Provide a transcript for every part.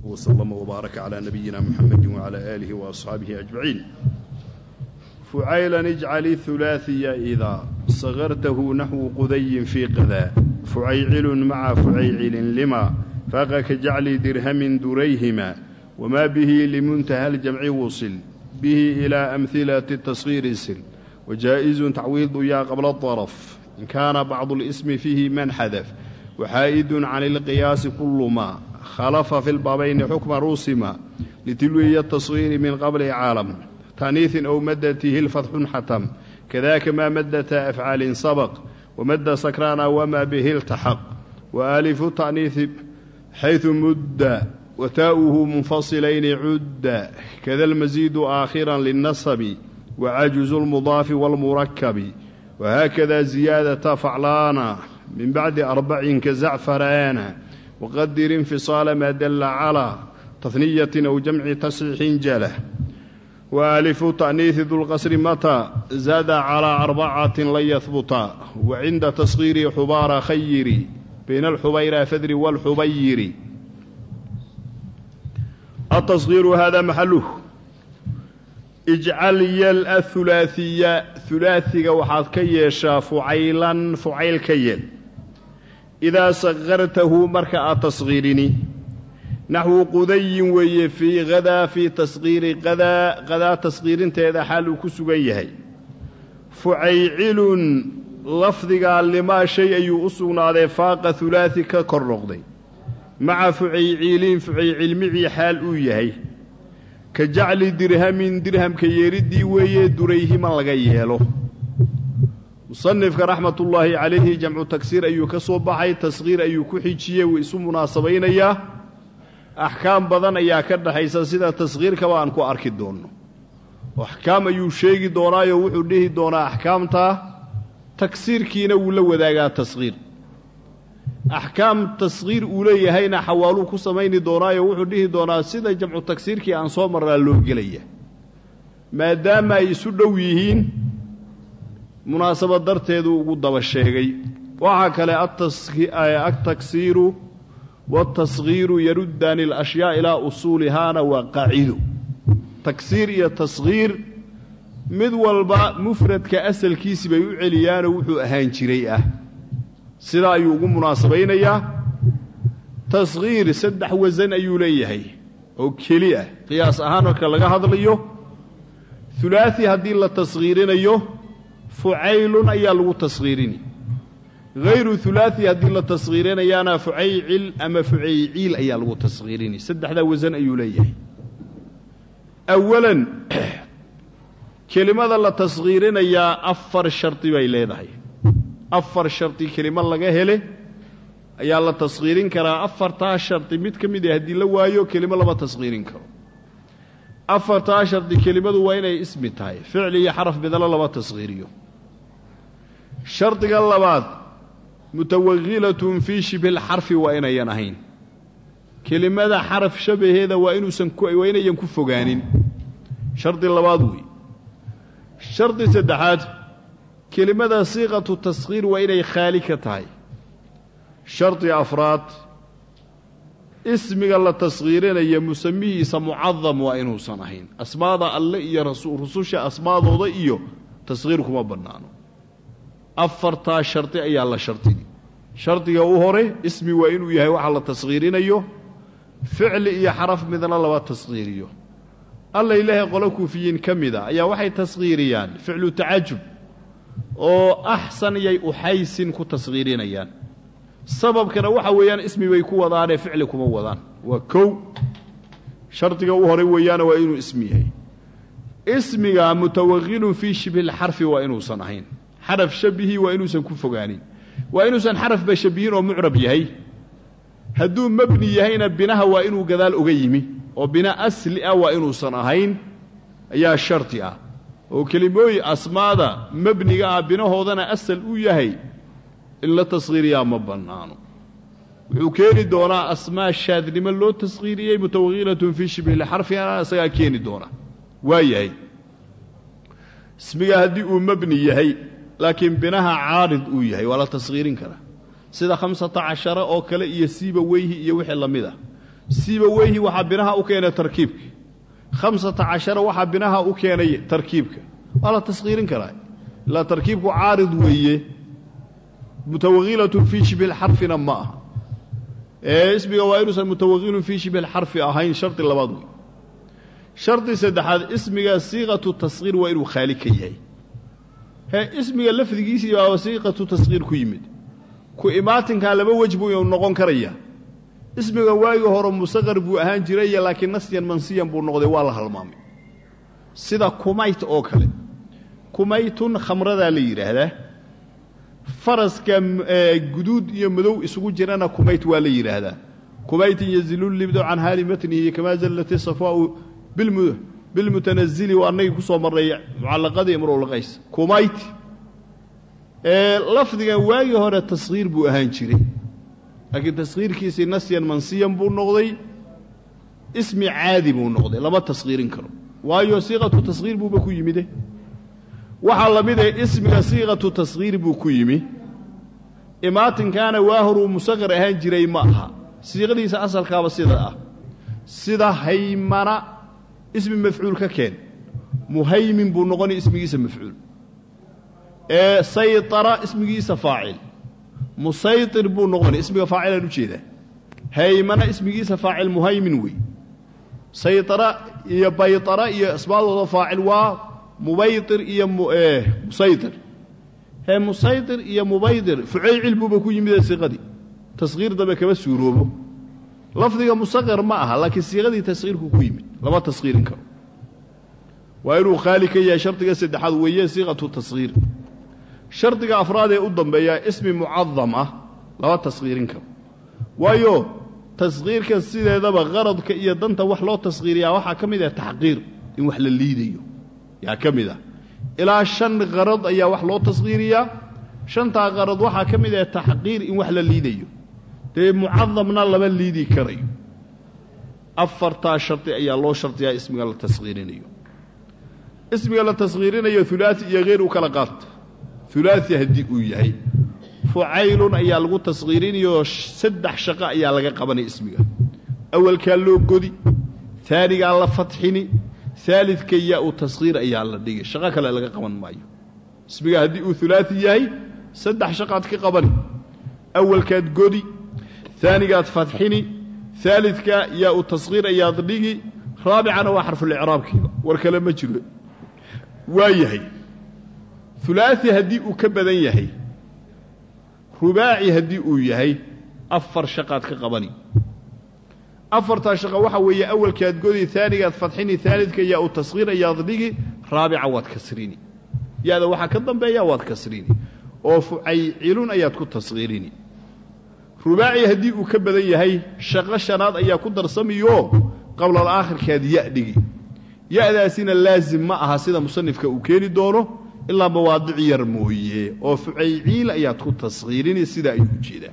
وسلم وبارك على نبينا محمد وعلى آله وأصحابه أجمعين فعيلا اجعل الثلاثي إذا صغرته نحو قذي في قذا فعيعل مع فعيعل لما فاق كجعل درهم دريهما وما به لمنتهى الجمع وصل به إلى أمثلة التصغير سل وجائز تعويض يا قبل الطرف إن كان بعض الاسم فيه من حذف وحائد عن القياس كل ما خلف في البابين حكم روسما لتلوية التصغير من قبل عالم تانيث أو مدته الفتح حتم كذاك ما مدة أفعال سبق ومد سكران وما به التحق وآلف التأنيث حيث مد وتاؤه منفصلين عد كذا المزيد آخرا للنصب وعجز المضاف والمركب وهكذا زيادة فعلانا من بعد أربع كزعفران وقدر انفصال ما دل على تثنية أو جمع تصحيح جله وألف تأنيث ذو القصر متى زاد على أربعة لن يثبتا وعند تصغير حبار خيري بين الحبير فذر والحبير التصغير هذا محله اجعل يل الثلاثية ثلاثية وحاد كيشا فعيلا فعيل كيل إذا صغرته مركا تصغيرني نحو قدي وي في غدا في تصغير غدا غدا تصغير تيدا حال كسغيهي فعيعل لفظiga لما shay ayuu u sugnaaday faaqa ثulaثi ka kor noqday maca fucayciiliin fucaycilmicii xaal uu yahay ka jacli dirhamin dirhamka yeeriddii weeye durayhiman laga yeelo musanifka raxmatullaahi calayhi jamcu tagsiir ayuu ka soo baxay tasqiir ayuu ku xijiyey wuu isu munaasabaynayaa axkaam badan ayaa ka dhaxaysa sida tasqiirkaba aan ku arki doonno axkaam ayuu sheegi doonaayo wuxuu dhihi doonaa axkaamta tagsiirkiina wuu la wadaagaa tasqiir axkaam tasqiir uu leeyahayna xawaaluu ku samayni doonaayo wuxuu dhihi doonaa sida jamcu tagsiirkii aan soo marraa loo gelaya maadaama ay isu dhow yihiin munaasabad darteeduu ugu daba sheegay waxaa kale altagsiiru waaltasgiiru yaruddaani alashyaa ilaa usuulihaana waa qaacido tagsiir iyo tasgiir mid walba mufradka asalkiisi bay u celiyaanoo wuxuu ahaan jiray ah sidaa ayuu ugu munaasabaynayaa tasgiir saddex wasan ayuu leeyahay oo keli ah qiyaas ahaan marka laga hadlayo hulaasi haddii la tasgiirinayo fucaylun ayaa lagu tasgiirini hayru hulaasi haddii la tasgiirinayaana fucaycil ama fucayciil ayaa lagu tasgiirini saddexdaa wasan ayuu leeyahay awalan kelimada la tasgiirinayaa afar shardi bay leedahay afar shardi kelimo laga hele ayaa la tasgiirin karaa afartaa shardi mid ka mid ah haddii la waayo kelimo lama tasgiirin karo afartaa shardi kelimadu waa inay ismi tahay ficli iyo xaraf midalo lama tasgiiriyo shardiga labaad mutawakilatun fii shibhilxarfi waa inayan ahayn kelimada xaraf shabaheeda waa inuusan waa inayan ku fogaanin shardi labaad wey shardi saddexaad kelimada siiqatu tasgiir waa inay khaali ka tahay shardi afraad ismiga la tasgiirinaya musamihiisa mucadam waa inuusan ahayn asmaada alle iyo rususha asmaadooda iyo tasgiir kuma bannaano afartaa shardi ayaa la shardigi shardiga u hore ismi waa inuu yahay waxa la tasgiirinayo ficli iyo xaraf midna laba tasgiiriyo alla ilaahay qolo kuufiyiin ka mida ayaa waxay tasgiiriyaan ficlu tacajub oo axsan yay uxaysin ku tasgiirinayaan sababkana waxa weeyaan ismi bay ku wadaanee ficli kuma wadaan waa kow shardiga u horay weeyaana waa inuu ismi yahay ismiga mutawaqilun fii shibhilxarfi waa inuusan ahayn xaraf shabihii waa inuusan ku fogaanin waa inuusan xarafba shabihin oo mucrab yahay hadduu mebni yahayna binaha waa inuu gadaal oga yimi oo bina asli ah waa inuusan ahayn ayaa shardi ah oo kelimooyi asmaada mebniga ah binahoodana asal u yahay in la tasgiiriyaa ma bannaano wuxuu keeni doonaa asmaa shaadnimo loo tasgiiriyey mutawakilatun fii shibhilxarfina isagaa keeni doona waa yahay ismiga haddii uu mebni yahay laakiin binaha caarid uu yahay waa la tasgiirin karaa sida khamsata cashara oo kale iyo siiba weyhi iyo wixii la mid ah sibaweyhi waxaa binaha u keenay tarkiibka khamsata cashara waxaa binaha u keenay tarkiibka waa la taskhiirin karaa ilaa tarkiibku caarid weeye mutawakilatun fii shibhi lxarfina ma aha ee ismiga waa inuusan mutawakilun fii shibhi lxarfi ahayn shardi labaad wey shardi saddexaad ismiga siiqatu taskhiir waa inuu khaali ka yahay hee ismiga lafdigiisii baaba siiqatu taskhiir ku yimid ku imaatinkaa laba wej buu noqon karayaa ismiga waagii hore musaqar buu ahaan jiraya laakiin nasyan mansiyan buu noqday waa la halmaamay sida kumayt oo kale kumaytun khamradaa la yidhaahdaa faraska guduud iyo madow isugu jirana kumayt waa la yidhaahdaa kumaytin yazilulibdo can haali matnihi kamaa zallati safaau bilmutanazili waa annagii ku soo marray mucallaqadii imrulqays kumayt lafdigan waagii hore taskhiir buu ahaan jiray laakiin taskhiirkiisii nasyan mansiyan buu noqday ismi caadi buu noqday lama taskhiirin karo waayo siiqatu taskhiir buuba ku yimide waxaa la mid ah ismiga siiqatu taskhiir buu ku yimi imaatinkaana waa horuu musaqar ahaan jiray ma aha siiqadiisa asalkaaba sida ah sida haymana ismi mafcuul ka keen muhaymin buu noqonay ismigiisa mafcuul ee saytara ismigiisa faacil musaytir buu noqonay ismiga faacilaan u jeedaa haymana ismigiisa faacil muhaymin wey saytara iyo baytara iyo asmaadooda faacil waa mubaytir iyo musaytir hee musaytir iyo mubaydir fucaycil buuba ku yimidee siiqadii taskhiir dambe kama suuroobo lafdiga musaqar ma aha laakiin siiqadii taskhiirku ku yimid lama taskhiirin karo waa inuu khaali ka yahay shardiga saddexaad weeye siiqatu taskhiir shardiga afraad ee u dambeeyaa ismi mucadam ah lama taskhiirin karo waayo taskhiirka sideedaba qaradka iyo danta wax loo taskhiiriyaa waxaa ka mid ah taxqiir in wax la liidayo yaa ka mid ah ilaa shan qarad ayaa wax loo taskhiiriyaa shantaa qarad waxaa ka mid ah taxqiir in wax la liidayo dee mucadamna lama liidi karayo afartaa shardi ayaa loo shardiyaa ismiga la taskhiirinayo ismiga la taskhiirinayo ulaai iyo hayr u kala qaata ulaai haddii uu yahay fucaylun ayaa lagu taskhiirinayoo saddex shaqo ayaa laga qabanaya ismiga awalkaa loo godi aanigaa la fatxini aalidka yaa u taskhiir ayaa la dhigay shaqo kale laga qaban maayo ismiga haddii uu ulaai yahay saddex shaqaad ka qabani awalkaad godi aanigaad fatxini aalidka yaa u taskhiir ayaad dhigi raabicana waa xarfulicraabkiiba war kale ma jiro waa yahay ulaai haddii uu ka badan yahay rubaaci haddii uu yahay afar shaqaad ka qabani afartaa shaqo waxaa weeye awalkaad godi aanigaad fatxini aalidka yaa u taskhiir ayaad dhigi raabica waad kasrini ya-da waxaa ka dambeeya waad kasrini oo fucaycilun ayaad ku taskhiirini rubaaci haddii uu ka badan yahay shaqo shanaad ayaa ku darsamiyo qablal aakhirkaad ya dhigi ya-daasina laasim ma aha sida musanifka uu keeni doono ilaa mawaadic yar mooye oo fucayciil ayaad ku taskhiirini sidaa ayuu u jeedaa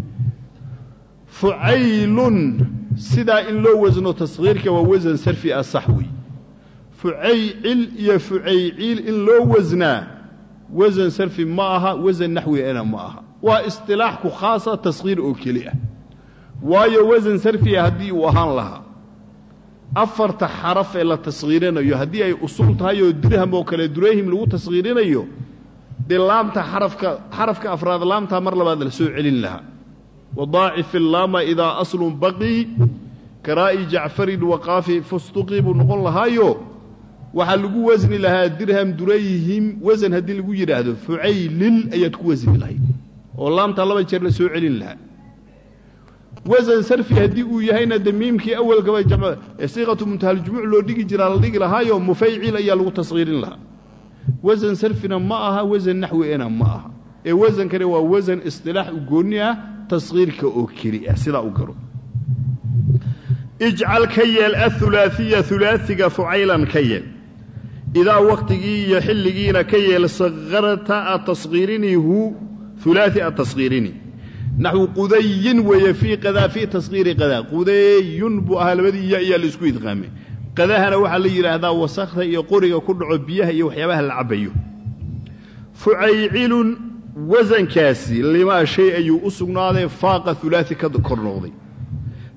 fucaylun sidaa in loo wasno taskhiirka waa wasan sarfi ah sax wey fucaycil iyo fucayciil in loo wasnaa wasan sarfi ma aha wasan naxwina ma aha waa istilaax ku khaasa taskhiir oo keli ah waayo wasan sarfiya haddii uu ahaan lahaa afarta xaraf ee la taskhiirinayo haddii ay usul tahay oo dirham oo kale durayhim lagu taskhiirinayo dee laamta xarafka xarafka afraad laamtaa mar labaad la soo celin lahaa wadaacif illaama idaa aslun baqii karaa'i jacfarin waqaafi fustuqii buu noqon lahaayo waxaa lagu wasni lahaa dirham durayhim wasan haddii lagu yidhaahdo fucaylil ayaad ku wasni lahayd oo laamtaa laba jeer la soo celin lahaa wasan sarfi haddii uu yahayna de miimkii awalkaba siiqatu muntahaljumuuc loo dhigi jiraa la dhigi lahaayo mufaycil ayaa lagu taskhiirin lahaa wasan sarfina ma aha wasan naxwina ma aha ee wasankani waa wasan istilaax u goonni ah taskhiirka oo keli ah sidaa u garo ijcal ka yeel aulaaiya ulaaiga fucaylan ka yeel idaa wakhtigii iyo xilligiina ka yeel sakarta aad taskhiirinihu ulaai aad taskhiirini naxwu qudayin weeye fii qadaa fii taskhiiri qadaa qudayun buu ahaa labadii iya ayaa laisku idqaamay qadahana waxaa la yidhaahdaa wasakhda iyo qoriga ku dhaco biyaha iyo waxyaabaha la cabbayo fucaycilun wasankaasi limaa shay ayuu u sugnaaday faaqa ulaai ka kor noqday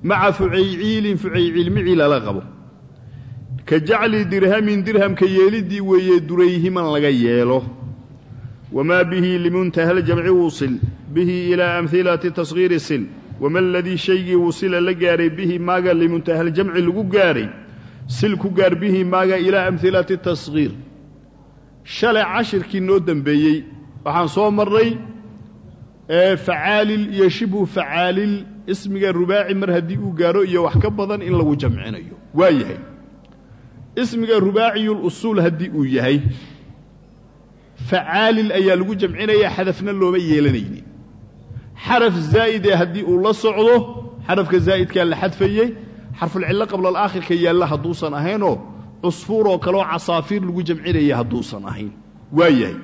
maca fucayciilin fucayciilmicii lala qabo ka jacli dirhamin dirhamka yeeliddii weeye durayhiman laga yeelo wamaa bihi limuntaha ljamci wusil bihi ilaa amhilati tashiiri sil wama aladii shaygii wusila la gaaray bihi maaga limuntahaljamci lagu gaaray sil ku gaar bihi maaga ilaa amhilati tashiir shalay cashirkii noo dembeeyey waxaan soo marnay facaalil iyo shibhu facaalil ismiga rubaaci mar haddii uu gaaro iyo wax ka badan in lagu jamcinayo waa yahay ismiga rubaaciyulusuul haddii uu yahay facaalil ayaa lagu jamcinaya xadafna looma yeelanayni xaraf zaa'idee haddii uu la socdo xarafka zaa'idkaa la xadfayey xarfulcillo qabla alaakhirka yaalla hadduusan ahaynoo cusfuur oo kaleoo casaafiir lagu jamcinaya hadduusan ahayn waa yahay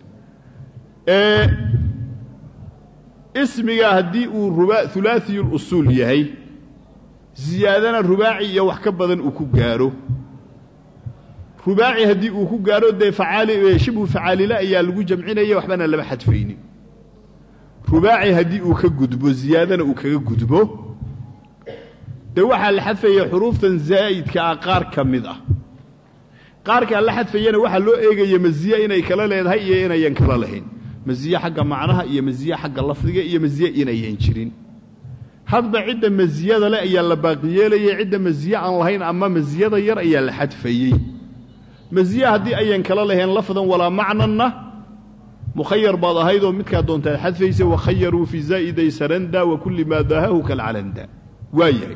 ismiga haddii uu hulaasiyulusuul yahay ziyaadana rubaaci iyo wax ka badan uu ku gaaro rubaaci haddii uu ku gaaro dee shibhu facaalila ayaa lagu jamcinaya waxbana lama xadfaynin rubaaci haddii uu ka gudbo ziyaadana uu kaga gudbo dee waxaa la xadfaya xuruuftan zaa'idka ah qaar ka mid ah qaarkaa la xadfayana waxaa loo eegaya masiye inay kala leedahay iyo inayan kala lahayn masiye xagga macnaha iyo masiye xagga lafdiga iyo masiye inayan jirin hadba cidda masiyada leh ayaa la baaqiyeelayay cidda masiye aan lahayn ama masiyada yar ayaa la xadfayey masiye haddii ayan kala lahayn lafdan walaa macnanna mukhayar baad ahaydoo midkaa doontaad xadfaysa wakhayaruu fii zaa'iday saranda wa kulli maa daahahu kalcalanda waa yahay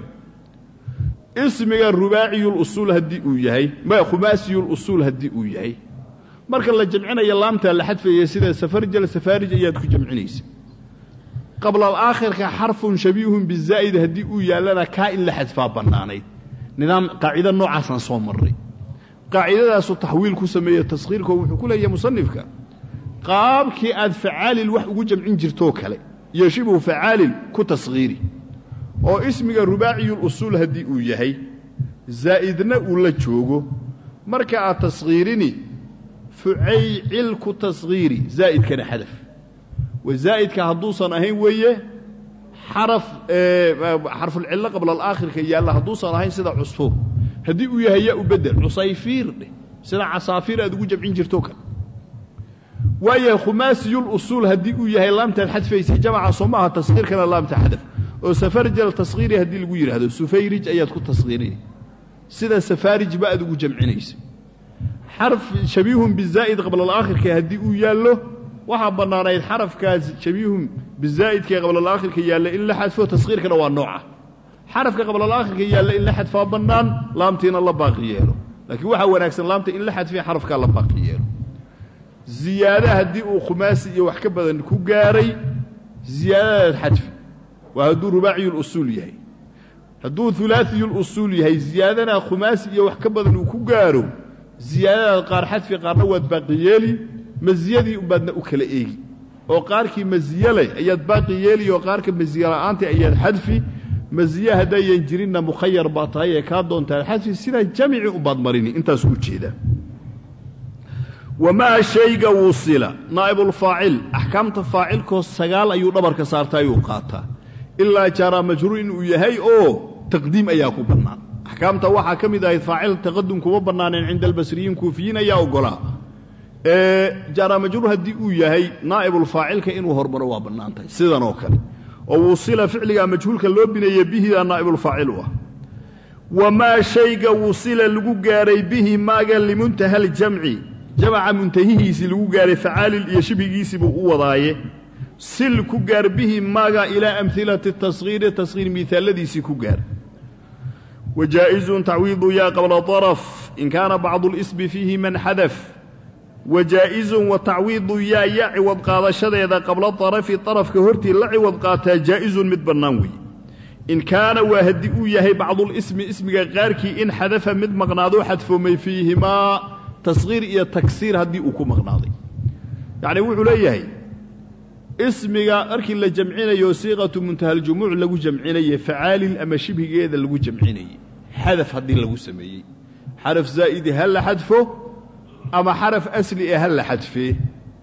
ismiga rubaaciyulusuul haddii uu yahay ma khumaasiyulusuul haddii uu yahay marka la jamcinaya laamtaa la xadfaya sida safarjal safaarij ayaad ku jamcinaysa qabla alaakhirka xarfun shabiihun bizaa'id haddii uu yaallana kaa in la xadfaa bannaanayd nidaam qaacida noocaasaan soo marray qaacidadaasu taxwiil ku sameeye taskhiirkoo wuxuu ku leeyahay musanifka qaabkii aad facaalil wax ugu jamcin jirtoo kale iyo shibhu facaalil ku taskhiiri oo ismiga rubaaciyulusuul haddii uu yahay zaa'idna uu la joogo marka aad taskhiirini fucaycil ku taskhiiri zaa'idkana xadaf wa zaa'idka hadduusan ahayn weeye xaraf xarfulcillo qabla alaakhirka yaalla hadduusan ahayn sida cusfuur haddii uu yahay yaa u bedel cusayfiir dheh sida casaafiir aad ugu jamcin jirto kale waayahay khumaasiyulusuul haddii uu yahay laamtaad xadfaysay jamaca soo maaha taskhiirkana laamta xadaf oo safarjal taskhiiri haddii lagu yidhaahdo sufayrij ayaad ku taskhiirinay sida safaarijba aad ugu jamcinaysa xarf shabiihun bizaa'id qabla alaakhirka haddii uu yaallo waxaa bannaanayd xarafkaas shabiihun bizaa'idkae qabla alaakhirka yaalla in la xadfo taskhiirkana waa nooca xarafka qabla alaakhirka yaalla in la xadfaa bannaan laamtiina la baaqi yeelo laakiin waxaa wanaagsan laamta in la xadfiya xarafkaa la baaqi yeelo ziyaada haddii uu khumaasi iyo wax ka badan ku gaaray ziyaadadaad xadfi waa hadduu rubaaciyulusuul yahay hadduu ulaasiyulusuul yahay ziyaadana khumaasi iyo wax ka badan uu ku gaaro ziyaadadaad qaar xadfi qaarna waad baaqi yeeli masiyadii umbaadna u kala eegi oo qaarkii masiye leh ayaad baaqi yeeli oo qaarka masiye la'aanta ayaad xadfi masiye haddayan jirinna mukhayar baa tahay ee kaa doontaad xadfi sidaa jamici umbaad marini intaas u jeeda wamaa shayga wusila naa'ibulfaacil axkaamta faacilkoo sagaal ayuu dhabarka saarta ayuu qaataa ilaa jaaraa majruur inuu yahay oo taqdiim ayaa ku bannaan axkaamta waxaa ka mid ahayd faacil taqadum kuma bannaaneen cinda albasriyiin kuufiyiin ayaa oggolaa jaaraa majruur haddii uu yahay naa'ibulfaacilka inuu hormaro waa bannaan tahay sidan oo kale oo wusila ficliga majhuulka loo bineeye bihidaa naa'ibulfaacil u ah wamaa shayga wusila lagu gaaray bihi maaga limuntaha aljamci jamaca muntahihiisii lagu gaaray facaalil iyo shibhigiisii buu u wadaaye sil ku gaar bihi maaga ilaa amhilati taskhiiri taskhiir miaaladiisii ku gaar wajaa'izun tacwiidu yaa qabla daraf in kaana bacdu lismi fiihi man xadaf wajaa'izun wa tacwiidu yaa ya ciwad qaadashadeeda qabla darafi darafka hortii la ciwad qaataa jaa'izun mid bannaan weeye in kaana waa haddii uu yahay bacdulismi ismiga qaarkii in xadafa mid maqnaadoo xadfoomay fiihimaa taskhiir iyo tagsiir haddii uu ku maqnaaday yacni wuxuu leeyahay ismiga markii la jamcinayo siiqatu muntahaljumuuc lagu jamcinaye facaalil ama shibhigeeda lagu jamcinaye xadaf haddii lagu sameeyey xaraf zaa'idi ha la xadfo ama xaraf asli ee ha la xadfee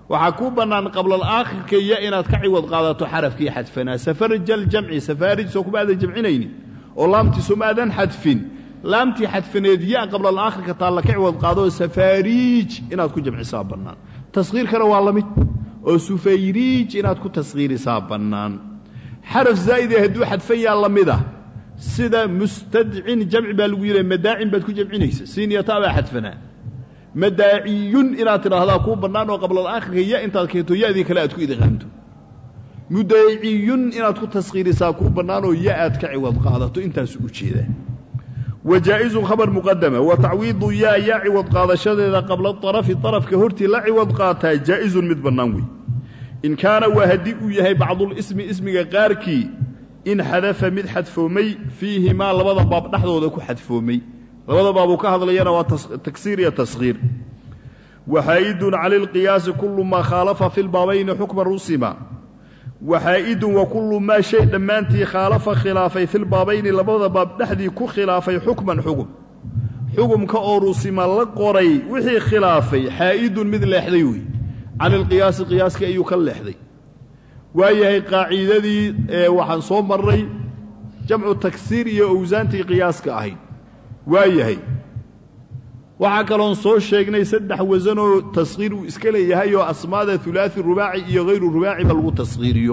waxaa kuu bannaan qablalaakhirka ya inaad ka ciwad qaadato xarafkii xadfanaa safarjaljamci safaarij soo kuma aadan jamcinaynin oo laamtii soo ma aadan xadfin laamtii xadfaneed ya qablalaakhirka taalla ka ciwad qaadoo safaariij inaad ku jamcisaa bannaan taskhiirkana waa la mid oo sufayriij inaad ku taskhiirisaa bannaan xaraf zaa'idee hadduu xadfan yaa la mid ah sida mustadcin jamci baa lagu yidhaha madaacin baad ku jamcinaysa siiniyata baa xadfanaa madaaciyun inaad tidhaahdaa kuu bannaan oo qablalaakhirka ya intaad keento ya'dii kale aad ku idqaamto mudaaciyun inaad ku taskhiirisaa kuu bannaanoo ya aad ka ciwad qaadato intaasu u jeedaa wa jaa'izun khabar muqadama wa tacwiidu yaa yaa ciwad qaadashadeeda qabla arafi arafka hortii la ciwad qaataa jaa'izun mid bannaan wey in kaana waa haddii uu yahay bacdulismi ismiga qaarkii in xadafa mid xadfoomay fiihimaa labada baab dhexdooda ku xadfoomay labada baabuu ka hadlayana waa tagsiir iyo taskhiir waxaa'idun cala lqiyaasi kullu maa khaalafa fi lbaabayni xukma rusima waxaa'idun wa kullu maa shay dhammaantii khaalafa khilaafay filbaabayni labada baab dhexdii ku khilaafay xukman xugum xugumka oo rusima la qoray wixii khilaafay xaa'idun mid leexday wey cani lqiyaasi qiyaaskii ayuu ka leexday waayahay qaaciidadii ee waxaan soo marray jamcu tagsiir iyo owsaantii qiyaaska ahayd waayahay waxaa kaloon soo sheegnay saddex wasanoo taskhiir uu iska leeyahay oo asmaada ulaai rubaaci iyo hayru rubaaciba lagu taskhiiriyo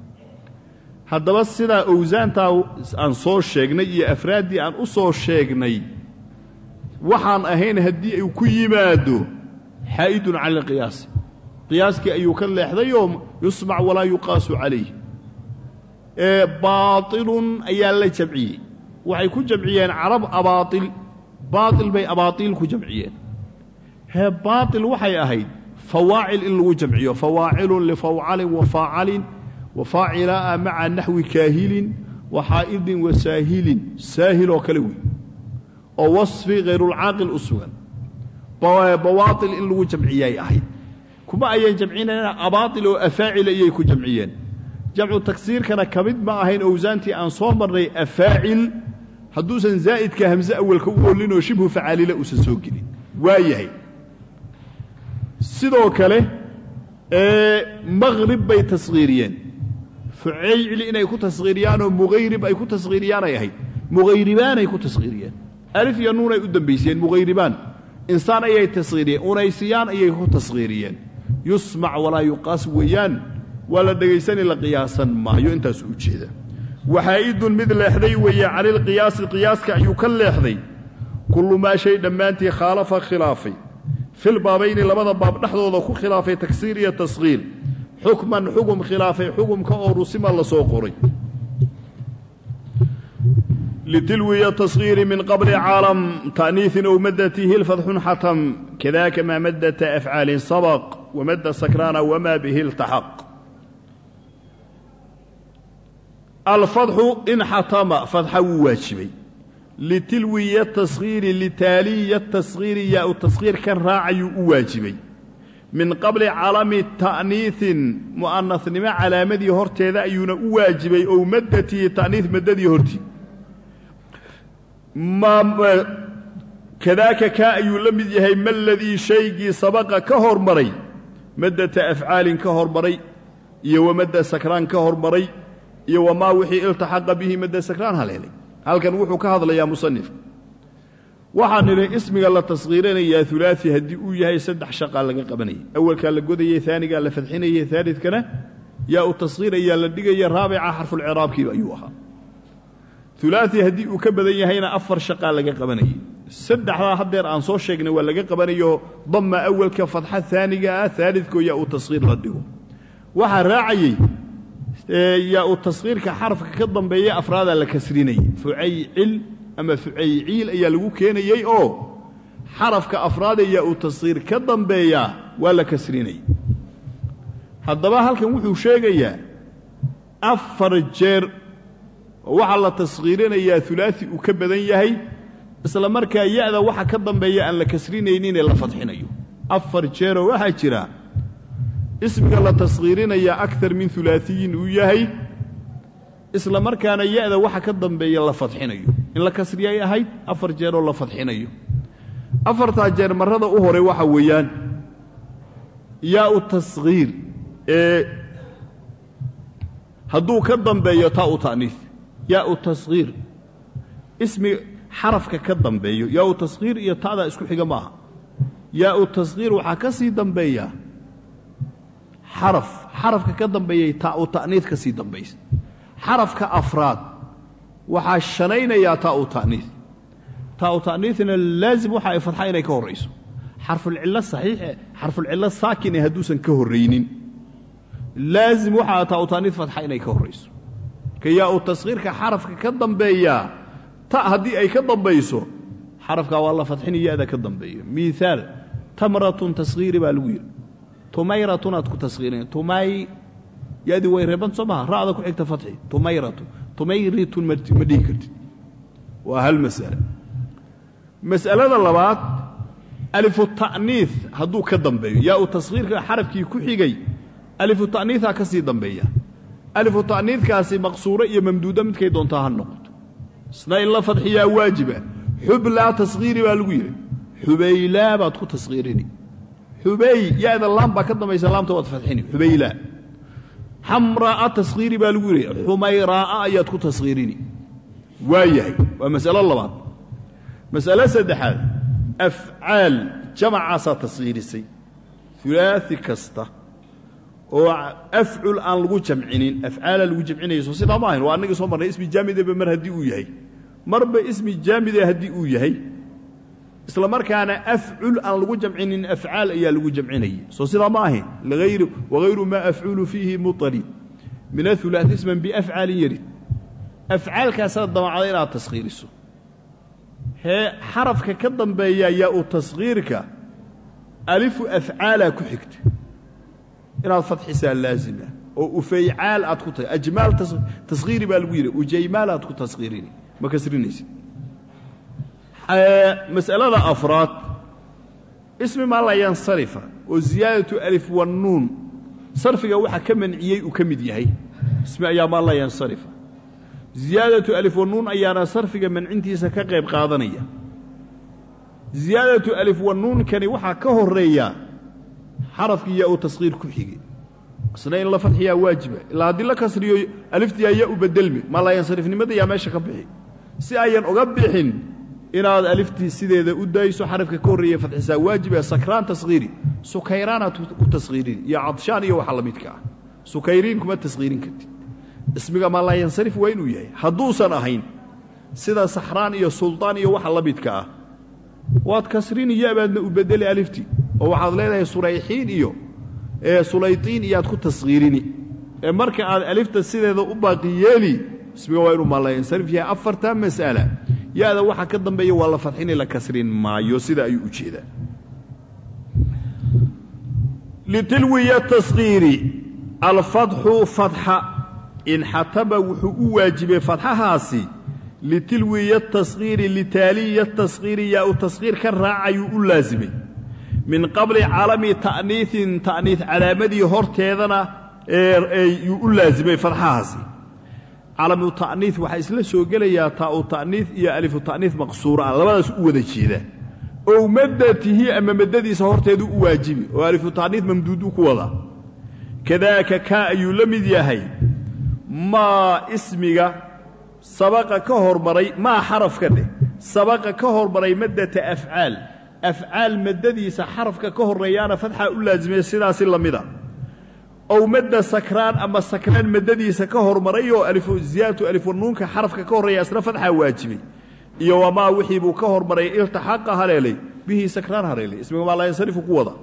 haddaba sidaa owsaantaa aan soo sheegnay iyo afraaddii aan u soo sheegnay waxaan ahayn haddii uu ku yimaado xaa'idun cala alqiyaasi qiyaaskii ayuu ka leexday oo yusmac walaa yuqaasu calayh ee baailun ayaa la jamciyey waxay ku jamciyeen carab abaail baail bay abaaiil ku jamciyeen hee baail waxay ahayd fawaacil in lagu jamciyo fawaacilun lifawcalin wa faacalin wa faacilaa maca naxwi kaahilin wa xaa'idin wa saahilin saahil oo kale wey oo wasfi hayrulcaaqil u sugan bawaail in lagu jamciyay ahayd kuma ayan jamcinayna abaail oo afaacil ayay ku jamciyeen jamcu tagsiirkana ka mid ma ahayn owsaantii aan soo marnay afaacil hadduusan zaa'idka hamse awalka u ollinoo shibhu facaalila uusan soo gelin waa yahay sidoo kale maqrib bay taskhiiriyeen fucaycli inay ku taskhiiriyaanoo muhayrib ay ku taskhiiriyaanay ahayd mughayribaanay ku taskhiiriyeen alif iyo nuunay u dambaysiyeen mughayribaan insaan ayay taskhiiriyeen unaysiyaan ayay ku taskhiiriyeen yusmac walaa yuqaas weeyaan waa la dhegaysani la qiyaasan maayo intaasu u jeeda waxaa'idun mid leexday weeye canilqiyaasi qiyaaska ayuu ka leexday kullu maa shay dhammaantii khaalafa khilaafay filbaabayni labada baab dhexdooda ku khilaafay tagsiir iyo taskhiir xukman xugum khilaafay xugumka oo rusima la soo qoray litilwiya taskhiiri min qabli caalam ta'niiin ow maddatihi lfadxun xatam kadaaka maa maddata afcaalin sabaq wamadda sakraana wamaa bihi iltaxaq alfadxu in xatama fadxa wuu waajibay litilwiya taskhiiri litaaliya taskhiiri yaa u taskhiir kan raacayuu u waajibay min qabli calami ta'niiin mu'anasnimo calaamadii horteeda ayuuna u waajibay ow maddatihi ta'niis maddadii hortii kadaaka kaa ayuu la mid yahay ma ladii shaygii sabaqa ka hormaray maddata afcaalin ka hormaray iyo wamadda sakraan ka hormaray iyo wamaa wixii iltaxaqa bihi madda sakraan haleelay halkan wuxuu ka hadlayaa musanifka waxaan nidhi ismiga la taskhiirinayaa ulaai haddii uu yahay saddex shaqaa laga qabanayay awalkaa la godayey aanigaa la fadxinayey aalidkana yaa u taskhiir ayaa la dhigaya raabica xarfulciraabkiiba ayuu ahaa ulaai haddii uu ka badan yahayna afar shaqaa laga qabanayay saddexdaa haddeer aan soo sheegnay waa laga qabanayo damma awalka fadxa aaniga ah aalidko yaa uu taskhiir la dhigo waxaa raacayey yaa uu taskhiirka xarafka ka dambeeya afraadaa la kasrinayay fucaycil ama fucayciil ayaa lagu keenayey oo xarafka afraada yaa uu taskhiir ka dambeeyaa waa la kasrinayay haddaba halkan wuxuu sheegayaa afar jeer oo waxaa la taskhiirinayaa ulaai uu ka badan yahay isla markaa ya-da waxa ka dambeeya aan la kasrinayninee la fadxinayo afar jeeroo waxaa jira ismiga la taskhiirinayaa akar min ulaaiyin uu yahay isla markaana ya-da waxa ka dambeeya la fadxinayo in la kasriyay ahayd afar jeeroo la fadxinayo afartaa jeer marrada u hore waxa weeyaan yaau taskhiir ee hadduu ka dambeeyo taau ta'niis yaau taskhiir ismi xarafka ka dambeeyo yaau taskhiir iyo ta'daa isku xiga maaha yaau taskhiir waxaa ka sii dambeeya xaraf xarafka ka dambeeyay taau ta'niis ka sii dambaysa xarafka afraad waxaa shalaynayaa taau ta'niis taau ta'niisna laazim waxa ay fadxa inay ka horrayso xarfulcillo saxiixe xarfulcillo saakin ee hadduusan ka horraynin laazim waxaa taau ta'niis fadxa inay ka horrayso ka yaau taskhiirka xarafka ka dambeeyaa ta haddii ay ka dambayso xarafkaa waa la fadxini ya-da ka dambeeyo miiaal tamratun taskhiiri baa lagu yidhi tumayratun aad ku taskhiirin tumay yadii way reeban soo maha ra'da ku xigta fadxi tumayratu tumayritun ma dhihi kartid waa hal mas'ale mas'alada labaad alifu ta'niis hadduu ka dambeeyo yaau taskhiirka xarafkii ku xigay alifu ta'niisaa ka sii dambeeya alifu ta'niiskaasi maqsuuro iyo mamduudo midkay doontaa ha noqoto isna in la fadxiyaa waajiba xublaa taskhiiri baa lagu yidhi xubaylaa baad ku taskhiirini xubay ya-da laam baa ka dambaysa laamta waad fadxini xubaylaa xamraa'a taskhiiri baa lagu yidhi xumayraa'a ayaad ku taskhiirini waa yahay waa mas'alo labaad mas'alo saddexaad afcaal jamacaasaa taskhiirisay ulaai kasta oo afcul aan lagu jamcinin afcaala lagu jamcinayso sidaa ma ahayn waa annagii soo marnay ismi jaamideba mar haddii uu yahay marba ismi jaamide haddii uu yahay isla markaana afcul aan lagu jamcinin afcaal ayaa lagu jamcinayay soo sidaa ma ahayn wagayru maa afculu fiihi muطalid min aulaat isman biafcaalin yarid afcaalkaasaad damacda inaad taskhiiriso hee xarafka ka dambeeya yaa u taskhiirka alifu afcaalaa ku xigta inaad fadxisaa laazima oo ufaycaal aad ku tahay ajmaal taskhiiri baa lagu yidhi ujaymaal aad ku taskhiirini ma kasrinaysid mas'alada afraad ismi maa la yansarifa oo ziyaadatu alif wannuun sarfiga waxa ka manciyey uu ka mid yahay ismi ayaa maa la yansarifa ziyaadatu alif wannuun ayaana sarfiga mancintiisa ka qayb qaadanaya ziyaadatu alif wannuunkani waxaa ka horeeya xarafkii yaa uu taskhiir ku xigay isna in la fadxiyaa waajiba ilaa haddii la kasriyo aliftiyaa yaa u bedelmi maa la yansarifnimada yaa meesha ka bixi si ayan uga bixin inaad aliftii sideeda u dayso xarafka ka horreeya fadxisaa waajib ee sakraan taskhiiri sukayraanaad ku taskhiirini iyo cadshaan iyo waxa la midka ah sukayriin kuma taskhiirin kartid ismiga maa laa yansarif waa inuu yahay hadduusan ahayn sida saxraan iyo suldaan iyo waxa la midka ah waad kasrini yabaadna u bedeli aliftii oo waxaad leedahay surayxiin iyo sulaytiin iyaad ku taskhiirini ee marka aad alifta sideeda u baaqi yeeli ismiga waa inuu maa laa yansarif yahay afartaa mas'ala ya-da waxa ka dambeeya waa la fadxini la kasrin maayo sida ayuu u jeedaa litilwiya taskhiiri alfadxu fadxa inxataba wuxuu u waajibay fadxahaasi litilwiya taskhiiri litaaliya taskhiiri yaa u taskhiir ka raacayuu u laasimay min qabli calami ta'niiin ta'niis calaamadii horteedana yuu u laasimay fadxahaasi calamu ta'niis waxaa isla soo gelayaa taa'u ta'niis iyo alifu ta'niis maqsuura ah labadaas u wada jeeda ow maddatihi ama maddadiisa horteedu u waajibi oo alifu ta'niis mamduudu ku wada kadaaka kaa ayuu la mid yahay maa ismiga sabaqa ka hormaray maa xarafka dheh sabaqa ka hormaray maddata afcaal afcaal maddadiisa xarafka ka horreeyaana fadxaa u laasimay sidaasi la mida ow madda sakraan ama sakraan maddadiisa ka hormaray oo ziyaadatu alifunuunka xarafka ka horreeya isna fadxaa waajibay iyo wamaa wixii buu ka hormaray iltaxaqa haleelay bihii sakraan haleelay ismiga maa laa yansarifu ku wada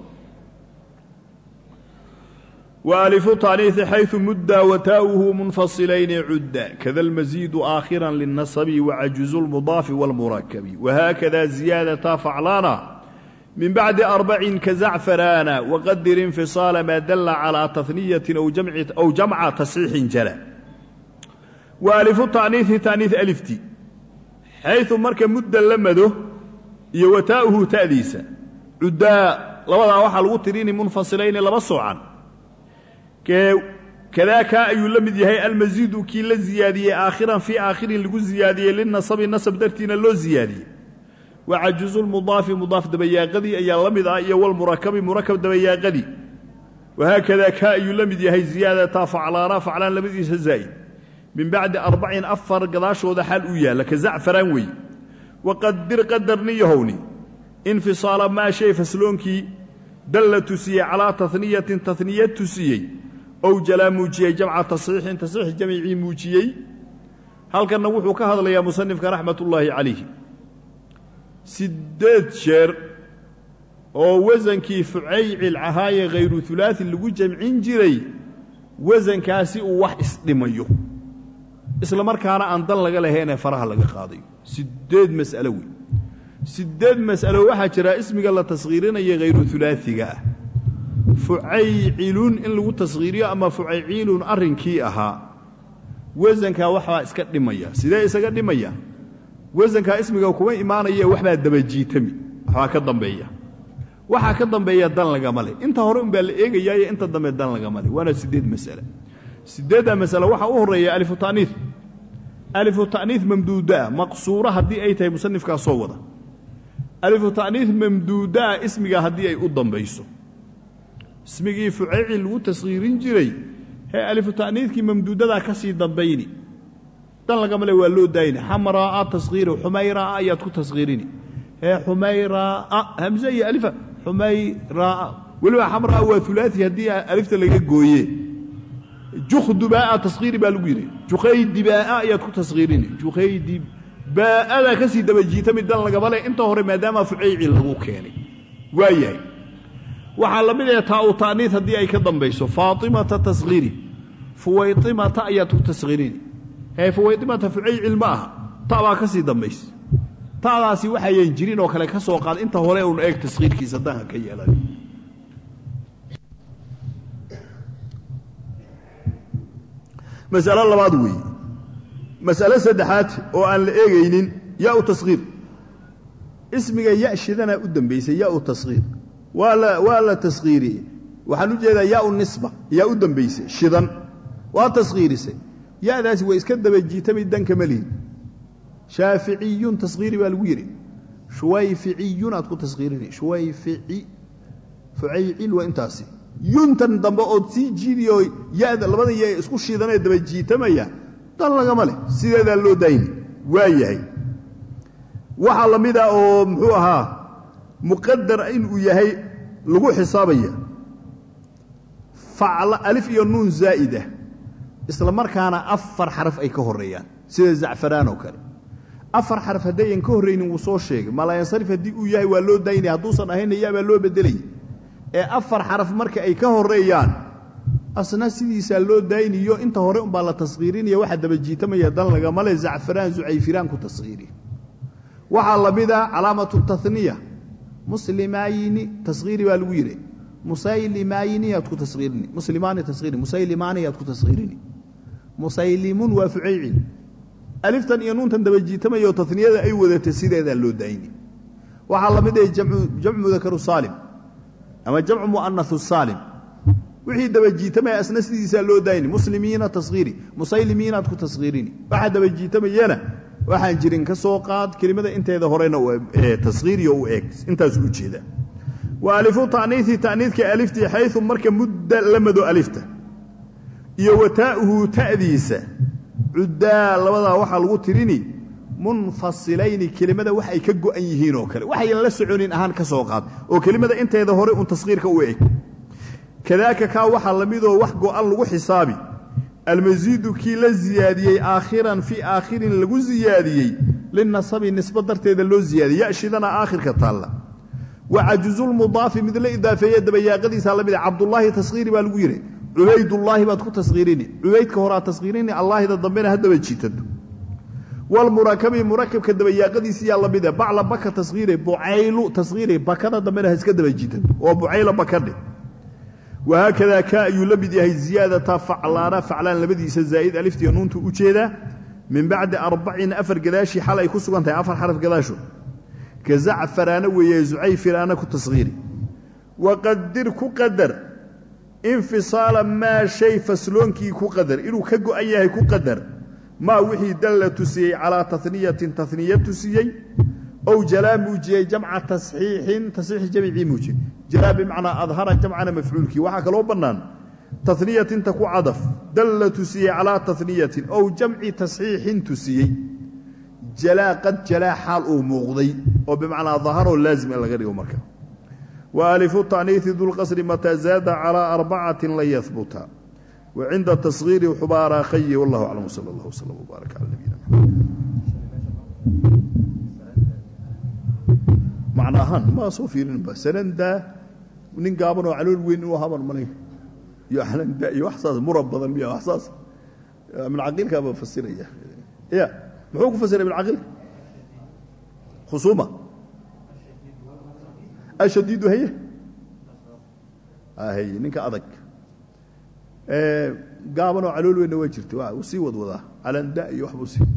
وألف تانيث حيث مدى وتاؤه منفصلين عدا كذا المزيد آخرا للنصب وعجز المضاف والمركب وهكذا زيادة فعلانا من بعد أربع كزعفرانا وقدر انفصال ما دل على تثنية أو جمع, أو جمع تصحيح جلا وألف التعنيث تعنيث ألفتي حيث مرك مدى لمده يوتاؤه تأديسا عدا لوضع واحد الوترين منفصلين لبصوا عنه kadaaka ayuu la mid yahay almasiidu kii la ziyaadiyey aakhiran fii aakhirin lagu ziyaadiyey linasabi nasab dartiina loo ziyaadiyey wa cajuzu lmudaafi mudaaf dabayaaqadii ayaa la mid ah iyo walmurakabi murakab dabayaaqadii wahaakadaa kaa ayuu la mid yahay ziyaadataa faclaana faclaan labadiisa zaa'id min bacdi arbacin afar gadaashooda xaal uu yaalla ka zacfaraan weeye waqadir qadarni yahowni infisaala maa shay fasloonkii dalla tusiyey calaa taniyatin taniya tusiyey ow jalaa muujiyey jamca tasxiixin tasxiix jamicii muujiyey halkanna wuxuu ka hadlayaa musanifka raxmatullaahi calayhi siddeed jeer oo wasankii fucaycil ahaaye khayru ulaai lagu jamcin jiray wasankaasi uu wax isdhimayo isla markaana aan dan laga lahaynee faraha laga qaadayo siddeed mas'alo wey siddeed mas'alo waxaa jira ismiga la taskhiirinaya khayru ulaaiga ah fucaycilun in lagu taskhiiriyo ama fucayciilun arrinkii ahaa wasankaa waxbaa iska dhimaya sidee isaga dhimaya wasankaa ismiga kuma imaanaye waxbaa dabajiitami waxbaa ka dambeeya waxaa ka dambeeya dan lagama le inta hore unbaa la eegayaayo inta dambe dan lagama le waana siddeed mas'ale siddeeddaa mas'ale waxaa u horreeya alifu ta'niif alifu ta'niif mamduudaa maqsuura haddii ay tahay musanifkaa soo wada alifu ta'niif mamduudaa ismiga haddii ay u dambayso ismigii fucaycil lagu taskhiirin jiray hee alifu ta'niifkii mamduudadaa ka sii dambayni dan lagama le waa loo daayni xamraa'a taskhiiri xumayraa'a ayaad ku taskhiirini hee xumayraa'a hamse iyo alifa xumayraa'a weliba xamraa'a waa ulaai haddii alifta laga gooye jukhdubaa'a taskhiiri baa lagu yidhi jukhaydibaa'a ayaad ku taskhiirini jukhaydibaaa'adaa ka sii dabajiitami dan lagama le inta hore maadaama fucaycil lagu keenay waa yahay waxaa la mid ah taau ta'niid haddii ay ka dambayso faatimata taskhiiri fuwaytimata ayaad ku taskhiirini hee fuwaytimata fucaycil ma aha ta baa ka sii dambaysa ta'daasi waxayan jirin oo kale ka soo qaad inta hore uun eeg taskhiirkiisa danha ka yeelan mas'alo labaad weeye mas'alo saddexaad oo aan la eegaynin yaa u taskhiir ismiga ya shidanaa u dambaysay yaa u taskhiir waa la waa la taskhiiriyey waxaan u jeedaa yaa u nisba yaa u dambaysay shidan waa taskhiirisay ya'daasi way iska dabajiitami danka ma lihin shaaficiyun taskhiiri baa lagu yidhi shuwayficiyun aad ku taskhiirini shuwayfici fucaycil waa intaasi yuntan dambe ood sii jiidiyo yada labada ya isku shiidanee dabajiitamaya dan lagama leh sideedaa loo daayni waa yahay waxaa la mid ah oo muxuu ahaa muqadar inuu yahay lagu xisaabaya facla alif iyo nuun zaa'idah isla markaana afar xaraf ay ka horreeyaan sida zacfaraan oo kale afar xaraf haddayan ka horraynin wuu soo sheegay malaayansarif haddii uu yahay waa loo daynaya hadduusan ahayna yaabaa loo beddelaya ee afar xaraf marka ay ka horreeyaan asna sidiisaa loo dayniyo inta hore umbaa la taskhiirinaya waxaa dabajiitamaya dan lagama le zacfaraan zucayfiraan ku taskhiiri waxaa la mid ah calaamatu taniya muslimaayni taskhiiri baa lagu yidhi musaylimaayni yaad ku taskhiirini muslimaani taskhiiri musaylimaani yaad ku taskhiirini musaylimun waa fucaycin aliftan iyo nuuntan dabajiitamayoo taniyada ay wadatay sideedaa loo dayni waxaa la mid ah jamcu mudakaru saalim ama jamcu mu'anahu saalim wixii dabajiitamaya asna sidiisaa loo dayni muslimiina taskhiiri musaylimiinaad ku taskhiirini waxaa dabajiitamayana waxaan jirin ka soo qaad kelimada inteeda horena taskhiiriyo u eeg intaasu u jeeda wa alifu ta'niiثi ta'niidka aliftii xayu marka mudda la mado alifta iyo wa taa'uhu ta'diisa cuddaa labadaa waxaa lagu tirini munfasilayni kelimada wax ay ka go'an yihiin oo kale waxayan la soconin ahaan ka soo qaad oo kelimada inteeda hore un taskhiirka u eg kadaaka kaa waxaa la midoo wax go'an lagu xisaabi almasiidu kii la ziyaadiyey aakhiran fii aakhirin lagu ziyaadiyey linasabi nisba darteeda loo ziyaadiyey yashidana aakhirka taalla wa cajuzulmudaafi mid la idaafeeye dabayaaqadiisa la mida cabdullaahi taskhiiri baa lagu yidhi cubaydullaahi baad ku taskhiirini cubaydka horaa taskhiirini allaahida dambena ha daba jiitato walmurakabi murakabka dabayaaqadiisiyaa la mida bacla baka taskhiire bucaylu taskhiire bakada dambena ha iska daba jiitato oo bucayla bakadhe wahaakadaa kaa ayuu la mid yahay ziyaadata faclaana faclaan labadiisa zaa'id aliftiiyo nuuntu u jeedaa min bacdi arbacin afar gadaashii xal ay ku sugan tahay afar xaraf gadaasho ka zacfaraana weeye zucayfiraana ku taskhiiri waqadir ku qadar infisaala maa shay fasloonkii ku qadar inuu ka go'an yahay ku qadar maa wixii dalla tusiyey calaa taniyatin taniya tusiyey ow jalaa muujiyey jamca tasxiixin tasxiix jamcii muujiyey jalaa bimacnaa adhara jamcana mafcuulkii waxaa kaloo bannaan taniyatinta ku cadaf dalla tusiyey calaa taniyatin ow jamci tasxiixin tusiyey jalaa qad jalaa xaal uu muuqday oo bimacnaa daharoo laazim in laga dhigo marka wa alifu ta'niisi dulqasri mataa zaada calaa arbacatin lan yahbuta wa cinda tasgiiri xubaaraa khayi wallahu aclam wsala allah wslam wbaarak cala nabiyina macna ahaan ma soo fiirinba sanandaa nin gaaban oo calool weyn inuu haban malay iyo alanda iyo wax saas murab badan miya wax saas ibn caqiilkaaba fasiraya ya muxuu ku fasiray ibn caqiilka khusuuma ashadiidu haye haye ninka adag gaaban oo calool weynna waa jirta u sii wadwadaa calanda iyo waxbuu sii